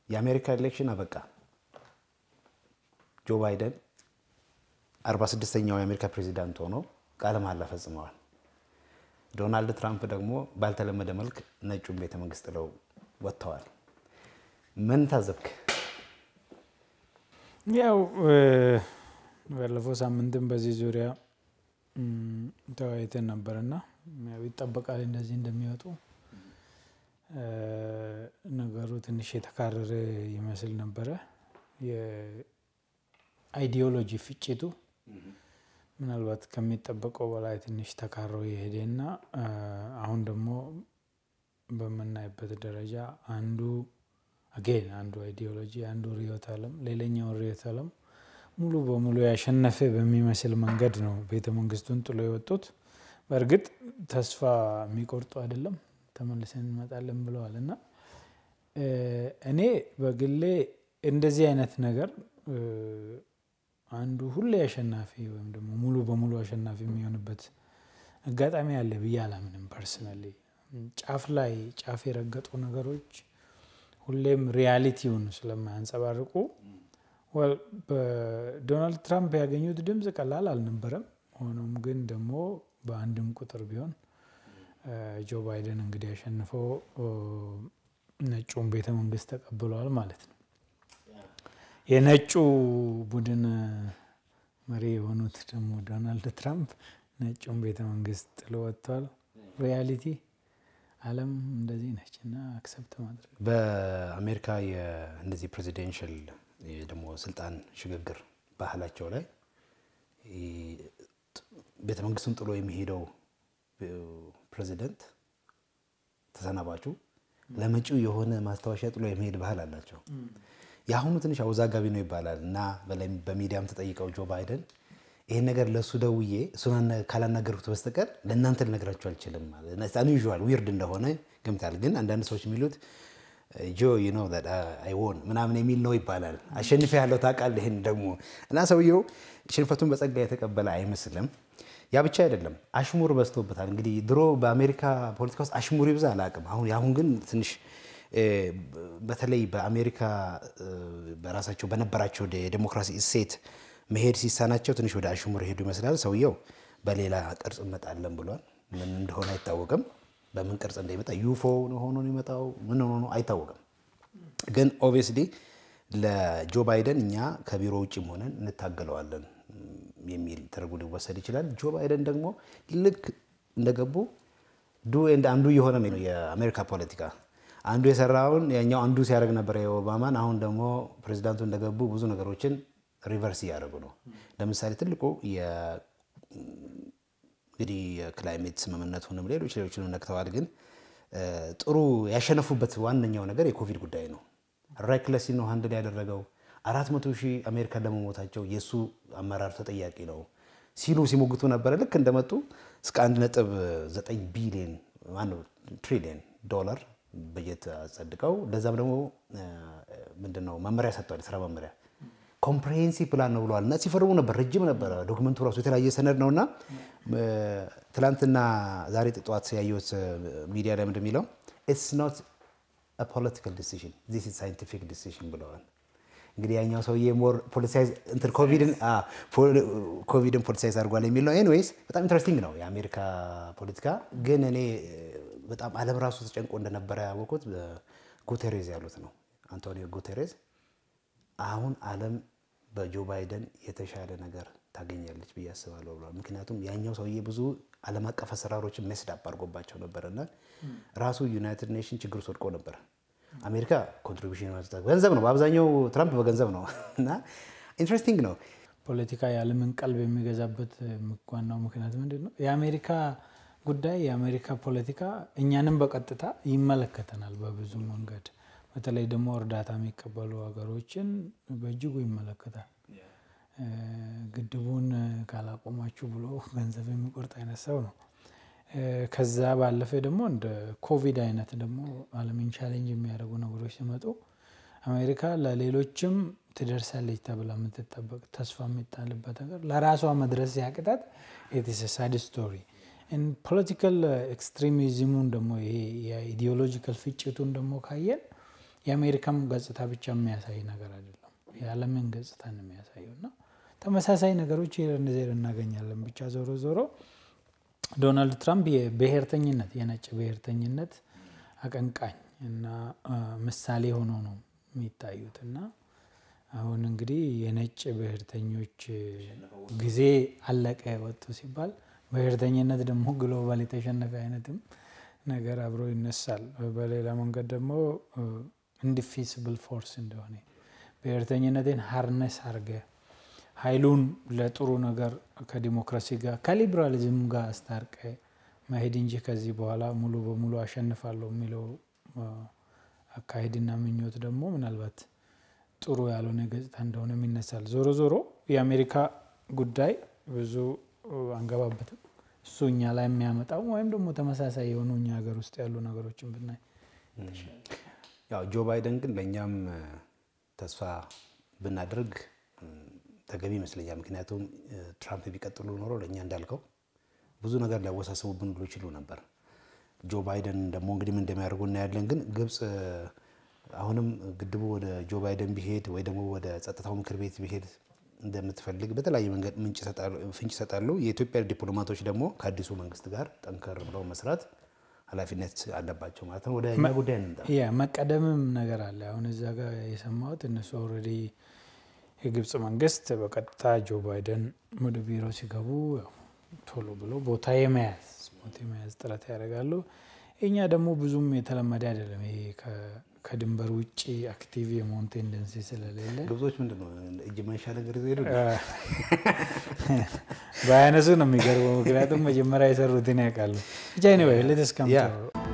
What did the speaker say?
የአሜሪካ ኤሌክሽን አበቃ። ጆ ባይደን 46ኛው የአሜሪካ ፕሬዚዳንት ሆነው ቃለ መሃላ ፈጽመዋል። ዶናልድ ትራምፕ ደግሞ ባልተለመደ መልክ ነጩን ቤተ መንግስት ጥለው ወጥተዋል። ምን ታዘብክ? ያው ባለፈው ሳምንትም በዚህ ዙሪያ ተወያይተን ነበርና ያው ይጠበቃል እንደዚህ እንደሚወጡ ነገሩ ትንሽ የተካረረ ይመስል ነበረ። የአይዲዮሎጂ ፍጭቱ ምናልባት ከሚጠበቀው በላይ ትንሽ ተካሮ የሄደና አሁን ደግሞ በምናይበት ደረጃ አንዱ አጌን አንዱ አይዲዮሎጂ አንዱ ርዕዮተ ዓለም ሌላኛው ርዕዮተ ዓለም ሙሉ በሙሉ ያሸነፈ በሚመስል መንገድ ነው ቤተ መንግስቱን ጥሎ የወጡት። በእርግጥ ተስፋ የሚቆርጡ አይደለም፣ ተመልሰን እንመጣለን ብለዋል እና እኔ በግሌ እንደዚህ አይነት ነገር አንዱ ሁሌ አሸናፊ ወይም ደግሞ ሙሉ በሙሉ አሸናፊ የሚሆንበት አጋጣሚ አለ ብዬ አላምንም። ፐርሰናሊ ጫፍ ላይ ጫፍ የረገጡ ነገሮች ሁሌም ሪያሊቲውን ስለማያንጸባርቁ በዶናልድ ትራምፕ ያገኙት ድምፅ ቀላል አልነበረም። ሆኖም ግን ደግሞ በአንድም ቁጥር ቢሆን ጆ ባይደን እንግዲህ አሸንፈው ነጩን ቤተ መንግስት ተቀብለዋል ማለት ነው። የነጩ ቡድን መሪ የሆኑት ደግሞ ዶናልድ ትራምፕ ነጩን ቤተ መንግስት ጥሎ ወጥተዋል። ሪያሊቲ ዓለም እንደዚህ ነች እና አክሰፕት ማድረግ በአሜሪካ እንደዚህ ፕሬዚደንሽል ደግሞ ስልጣን ሽግግር ባህላቸው ላይ ቤተ መንግስቱን ጥሎ የሚሄደው ፕሬዚደንት ተሰናባቹ ለመጪው የሆነ ማስታወሻ ጥሎ የመሄድ ባህል አላቸው። የአሁኑ ትንሽ አወዛጋቢ ነው ይባላል እና በሚዲያም ተጠይቀው ጆ ባይደን ይህን ነገር ለእሱ ደውዬ እሱን ካላናገርኩት በስተቀር ለእናንተ ልነግራችሁ አልችልም ማለት አንዩዥዋል ዊርድ እንደሆነ ገምታል። ግን አንዳንድ ሰዎች የሚሉት ጆ ዩ ኖ አይ ዎን ምናምን የሚል ነው ይባላል። አሸንፌ ያለው ታውቃለህ። ይህን ደግሞ እና ሰውየው ሽንፈቱን በጸጋ የተቀበለ አይመስልም። ያ ብቻ አይደለም፣ አሽሙር በዝቶበታል። እንግዲህ ድሮ በአሜሪካ ፖለቲካ ውስጥ አሽሙር ይብዛ አላውቅም። አሁን አሁን ግን ትንሽ በተለይ በአሜሪካ በራሳቸው በነበራቸው የዴሞክራሲ እሴት መሄድ ሲሳናቸው ትንሽ ወደ አሽሙር ሄዱ ይመስላል። ሰውየው በሌላ ቅርጽ እንመጣለን ብሏል። ምን እንደሆነ አይታወቅም። በምን ቅርጽ እንደሚመጣ ዩፎ ሆኖ የሚመጣው ምን ሆኖ አይታወቅም። ግን ኦብቪየስሊ ለጆ ባይደን እኛ ከቢሮ ውጭም ሆነን እንታገለዋለን የሚል ተደርጎ ሊወሰድ ይችላል። ጆ ባይደን ደግሞ ልክ እንደገቡ ዱ ኤንድ አንዱ የሆነ ነው የአሜሪካ ፖለቲካ። አንዱ የሰራውን ያኛው አንዱ ሲያደርግ ነበረ የኦባማን። አሁን ደግሞ ፕሬዚዳንቱ እንደገቡ ብዙ ነገሮችን ሪቨርስ እያደረጉ ነው። ለምሳሌ ትልቁ እንግዲህ የክላይሜት ስምምነቱንም ሌሎች ሌሎችንም ነክተዋል። ግን ጥሩ ያሸነፉበት ዋነኛው ነገር የኮቪድ ጉዳይ ነው። ሬክለሲ ነው ሀንድል ያደረገው። አራት መቶ ሺህ አሜሪካ ለመሞታቸው የእሱ አመራር ተጠያቂ ነው ሲሉ ሲሞግቱ ነበረ። ልክ እንደመጡ እስከ አንድ ነጥብ ዘጠኝ ቢሊዮን ማነው ትሪሊየን ዶላር በጀት አጸድቀው ለዛም ደግሞ ምንድነው መመሪያ ሰጥተዋል። የስራ መመሪያ ኮምፕሬሄንሲቭ ፕላን ነው ብለዋል። እና ሲፈርሙ ነበር ረጅም ነበረ ዶክመንቱ ራሱ የተለያየ ሰነድ ነው እና ትላንትና ዛሬ ጠዋት ያየሁት ሚዲያ ላይ ምንድን የሚለው ኢትስ ኖት ፖለቲካል ዲሲዥን ዚስ ኢዝ ሳይንቲፊክ ዲሲዥን ብለዋል። እንግዲህ ያኛው ሰውዬ ሞር ፖለቲሳይዝ እንትን ኮቪድን ፖለቲሳይዝ አድርጓል የሚል ነው። ኤኒዌይስ በጣም ኢንትረስቲንግ ነው የአሜሪካ ፖለቲካ። ግን እኔ በጣም ዓለም ራሱ ተጨንቆ እንደነበረ ያወቁት ጉቴሬዝ ያሉት ነው አንቶኒዮ ጉቴሬዝ አሁን ዓለም በጆ ባይደን የተሻለ ነገር ታገኛለች ብዬ አስባለሁ ብለዋል። ምክንያቱም ያኛው ሰውዬ ብዙ ዓለም አቀፍ አሰራሮችን መስዳፕ አድርጎባቸው ነበር እና ራሱ ዩናይትድ ኔሽን ችግር ውስጥ ወድቆ ነበር። አሜሪካ ኮንትሪቢሽን ገንዘብ ነው፣ በአብዛኛው ትራምፕ በገንዘብ ነው እና ኢንትረስቲንግ ነው። ፖለቲካ የዓለምን ቀልብ የሚገዛበት ዋናው ምክንያት ምንድን ነው? የአሜሪካ ጉዳይ የአሜሪካ ፖለቲካ እኛንም በቀጥታ ይመለከተናል በብዙ መንገድ በተለይ ደግሞ እርዳታ የሚቀበሉ ሀገሮችን በእጅጉ ይመለከታል። ግድቡን ካላቆማችሁ ብሎ ገንዘብ የሚቆርጥ አይነት ሰው ነው። ከዛ ባለፈ ደግሞ እንደ ኮቪድ አይነት ደግሞ ዓለምን ቻሌንጅ የሚያደርጉ ነገሮች ሲመጡ አሜሪካ ለሌሎችም ትደርሳለች ተብላ የምትጠበቅ ተስፋ የሚጣልበት ነገር ለራሷ መድረስ ያቅጣት ኢትስ ሳድ ስቶሪ። ፖለቲካል ኤክስትሪሚዝሙን ደግሞ ይሄ የኢዲዮሎጂካል ፍጭቱን ደግሞ ካየን የአሜሪካም ገጽታ ብቻ የሚያሳይ ነገር አይደለም፣ የዓለምን ገጽታ ነው የሚያሳየው እና ተመሳሳይ ነገሮች ዜር እናገኛለን። ብቻ ዞሮ ዞሮ ዶናልድ ትራምፕ የብሔርተኝነት የነጭ ብሔርተኝነት አቀንቃኝ እና ምሳሌ ሆኖ ነው የሚታዩት እና አሁን እንግዲህ የነጭ ብሔርተኞች ጊዜ አለቀ ወጡ ሲባል ብሔርተኝነት ደግሞ ግሎባል የተሸነፈ አይነትም ነገር አብሮ ይነሳል። በሌላ መንገድ ደግሞ ኢንዲፊሲብል ፎርስ እንደሆነ ብሔርተኝነትን ሀርነስ አርገ ኃይሉን ለጥሩ ነገር ከዲሞክራሲ ጋር ከሊበራሊዝም ጋር አስታርቀ መሄድ እንጂ ከዚህ በኋላ ሙሉ በሙሉ አሸንፋለሁ የሚለው አካሄድና ምኞት ደግሞ ምናልባት ጥሩ ያልሆነ ገጽታ እንደሆነ ይነሳል። ዞሮ ዞሮ የአሜሪካ ጉዳይ ብዙ አንገባበትም። እሱ እኛ ላይ የሚያመጣው ወይም ደግሞ ተመሳሳይ የሆኑ እኛ ሀገር ውስጥ ያሉ ነገሮችን ብናይ ያው ጆ ባይደን ግን ለእኛም ተስፋ ብናደርግ ተገቢ ይመስለኛል። ምክንያቱም ትራምፕ ቢቀጥሉ ኖሮ ለእኛ እንዳልከው ብዙ ነገር ሊያወሳስቡብን ብሎ ይችሉ ነበር። ጆ ባይደን ደግሞ እንግዲህ ምን እንደሚያደርጉ እናያለን። ግን ግብፅ አሁንም ግድቡ ወደ ጆ ባይደን ቢሄድ ወይ ደግሞ ወደ ጸጥታው ምክር ቤት ቢሄድ እንደምትፈልግ በተለያየ መንገድ ፍንጭ ይሰጣሉ። የኢትዮጵያ ዲፕሎማቶች ደግሞ ከአዲሱ መንግስት ጋር ጠንከር ብለው መስራት ኃላፊነት አለባቸው ማለት ነው። ወደ እኛ ጉዳይ እንምጣ። ያ መቀደምም ነገር አለ። አሁን እዛ ጋር የሰማሁት እነሱ ኦልሬዲ የግብፅ መንግስት በቀጥታ ጆ ባይደን ወደ ቢሮ ሲገቡ ቶሎ ብሎ ቦታ የመያዝ ቦታ የመያዝ ጥረት ያደርጋሉ። እኛ ደግሞ ብዙም የተለመደ አይደለም ይሄ ከድንበር ውጭ አክቲቭ የመሆን ቴንደንሲ ስለሌለ ግብጾች ምንድን ነው እጅ መንሻ ነገር ይዘው ሄዱ። ባያነሱ ነው የሚገርበው። ምክንያቱም መጀመሪያ የሰሩትን ያውቃሉ። ብቻ ኔ ሌትስ